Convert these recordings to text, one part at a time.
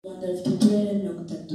Rwanda rufite uturere mirongo itatu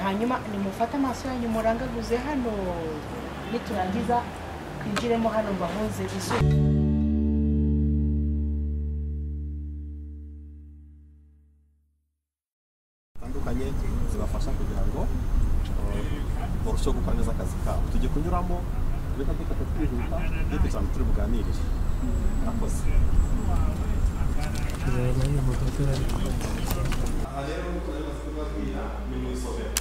Hanyuma nimufate amaso yanyu murangaguze hano niturangiza twinjiremo hano mbahoze izuba zitandukanye zibafasha kugira ngo uh, barusheho gukora neza akazi kabo tujye kunyuramo reka dufata twihuta tujye kugira ngo turi buganirire murakoze aha rero twari bamaze kubibabwira ni mu isomero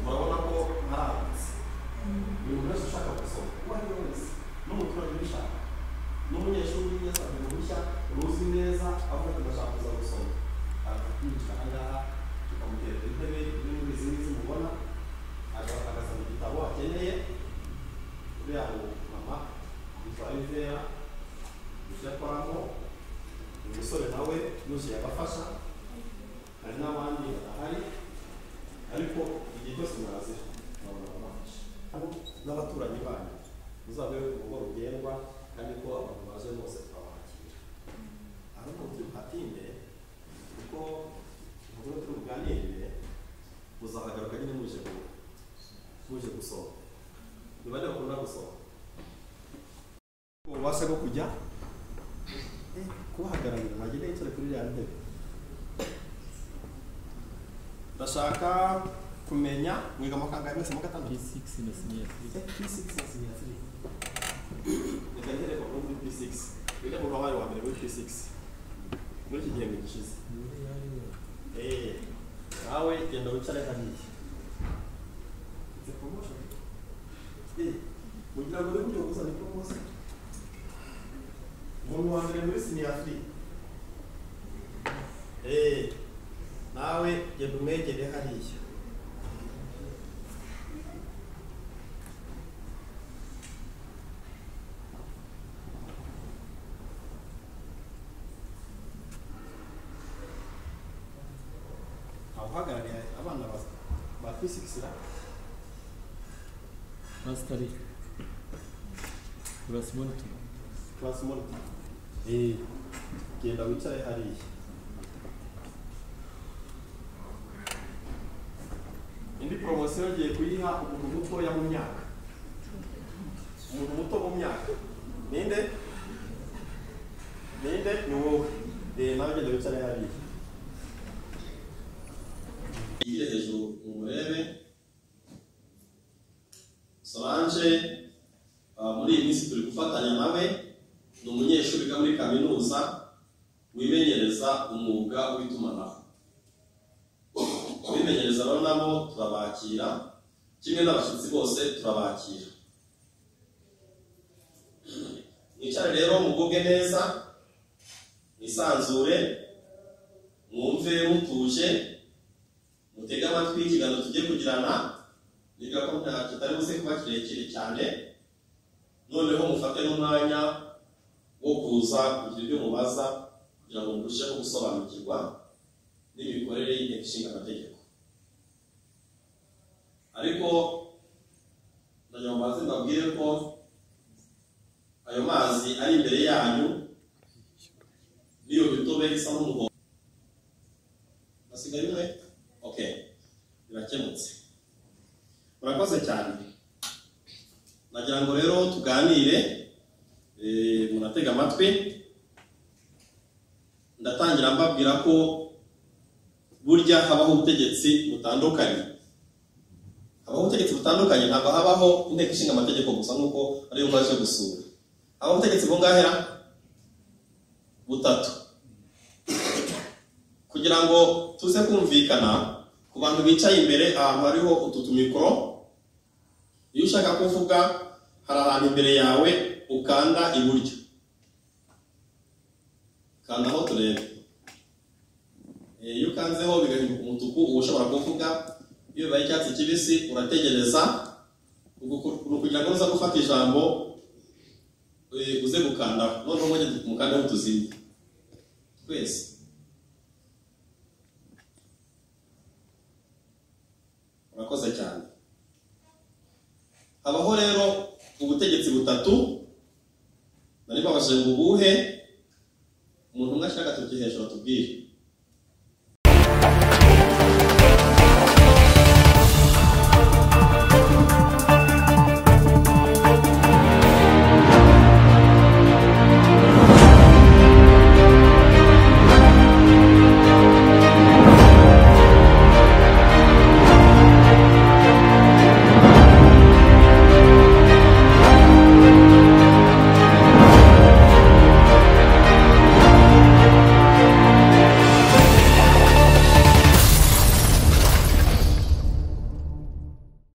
murabona ko haranditse buri muntu wese ushaka gusoma uwo ari we wese n'umuturage ubishaka n'umunyeshuri wigeze ahantu ruhushya ruzi neza avuga ati ndashaka kuza gusoma akinjira ahangaha tukamutera intebe imwe muri izi ngizi mubona aga- agasaba igitabo akeneye uriya mu mama yitwa Ivera ibyo akoramo uyu musore nawe yose yabafasha hari n'abandi badahari ariko igihe cyose mwaze mwabona ababafasha n'abaturanyi banyu muzabe urugo rugendwa kandi ko abantu baje bose twabakira ariko tuhatinde kuko inkuru turi buganirire muzahagaruka nyine muje ku muje gusoma ni bane bakunda gusoma ububasha bwo kujya eh, kubahagararira mwagenda yicare kuri iriya ntebe ndashaka kumenya mwiga mu kangahe mwese mu gatandatu P6 na sinyatiri reka ntere bakuru muri P6 wiga mu wabaye wa mbere muri P6 muri iki gihembwe gishize Eh, nawe genda wicare hariya It's a promotion. Eh, kugira ngo uri buryo gusa ni promotion umuntu wa mbere muri sinyatiri nawe genda umwegere hariya abahagarariye abana ba- ba fisikisira Pasitari Kurasi Monitor class monitor eh genda wicare hariya indi poromosiyo ngiye kuyiha umuntu mutoya mu myaka umuntu muto mu myaka ninde ninde ni wowe eh nawe genda wicare hariya yigire hejuru umurebe solange ah, muri iyi minsi turi gufatanya nawe ni umunyeshuri wiga muri kaminuza wimenyereza umwuga w'itumanaho abimenyereza rero nabo turabakira kimwe n'abashyitsi bose turabakira mwicare rero mugubwe neza mwisanzure mwumve mutuje mutege amatwi ikiganiro tugiye kugirana biga ko nta- kitari buze kuba kirekire cyane noneho mufate n'umwanya wo kuza kugira ibyo mubaza kugira ngo murusheho gusobanukirwa n'imikorere y'inteko ishinga amategeko ariko ndagira ngo mbanze mbabwire ko ayo mazi ari imbere yanyu n'iyo mitobe isa n'umuhondo hasigaye umwe okay birakemutse murakoze cyane nagira ngo rero tuganire eh, munatega amatwi ndatangira mbabwira ko burya habaho ubutegetsi butandukanye habaho ubutegetsi butandukanye ntabwo habaho inteko ishinga amategeko gusa nk'uko ariyo mwaje gusura habaho ubutegetsi bungahera butatu kugira ngo tuze kumvikana ku bantu bicaye imbere ahantu hariho utu tumikoro iyo ushaka kuvuga hari ahantu imbere yawe ukanda iburyo kanda aho turebe Eh, iyo ukanzeho bigahinduka umutuku uba ushobora kuvuga iyo bibaye icyatsi kibisi urategereza ugu- uru- kugira ngo uza gufata ijambo eh, uze gukandaho noneho mwajya mukandaho tuzimye twese murakoze cyane habaho rero ubutegetsi butatu nari babashije ngo ubuhe umuntu umwe ashaka tuki hejuru atubwire